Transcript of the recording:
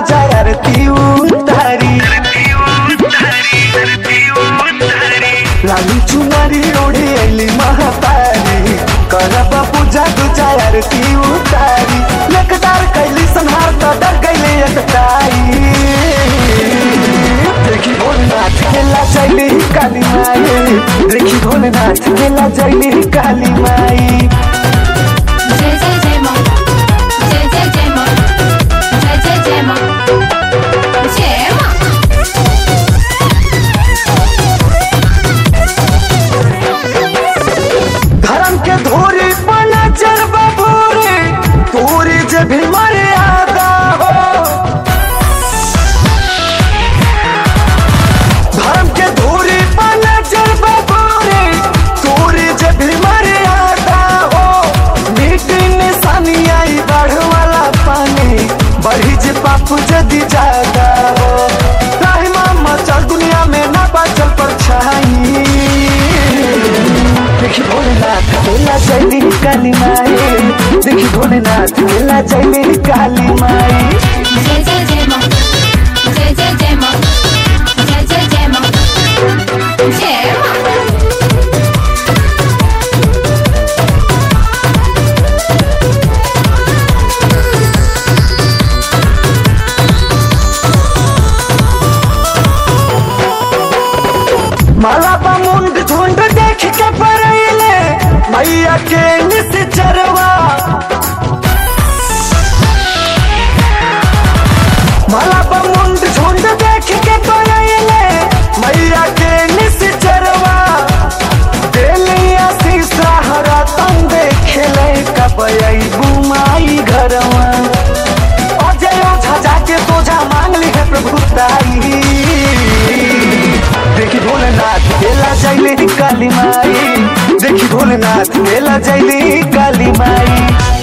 दूजा आरती उतारी लाली चुनरी ओढ़ी अली महातारी करब पूजा दूजा आरती उतारी लेकदार कैली संहार तो डर गईले एकताई देखी भोलेनाथ खेला चली काली माई देखी भोलेनाथ खेला चली काली माई जय जय जय माँ जय जय जय माँ जय जय जय माँ जय माँ धर्म के धोरी बना चर बबूरे तोरी जे भी मर्यादा हो धर्म के धोरी बना चर बबूरे तोरी जे भी मर्यादा हो मिट्टी निशानी आई बढ़ वाला पानी बढ़ी जे पाप जदी ज्यादा हो राही मामा चल दुनिया में ना बाचल पर छाई देखी भोलेनाथ मेला चली काली माई देखी भोलेनाथ मेला चली काली माई जय जय जय माँ जय जय जय माँ जय जय जय माँ जय माँ माला बा मुंड झुंड देख के पड़ैले मैया के निस चरवा माला बा मुंड झुंड देख के पड़ैले मैया के निस चरवा देलिया शीशा हरा तन देखेले कबई बुमाई घरवा अजय ओझा जाके तोझा मांग ली है प्रभु ताई देखी भोलेनाथ मेला जैली काली माई देखी भोलेनाथ मेला जैली काली माई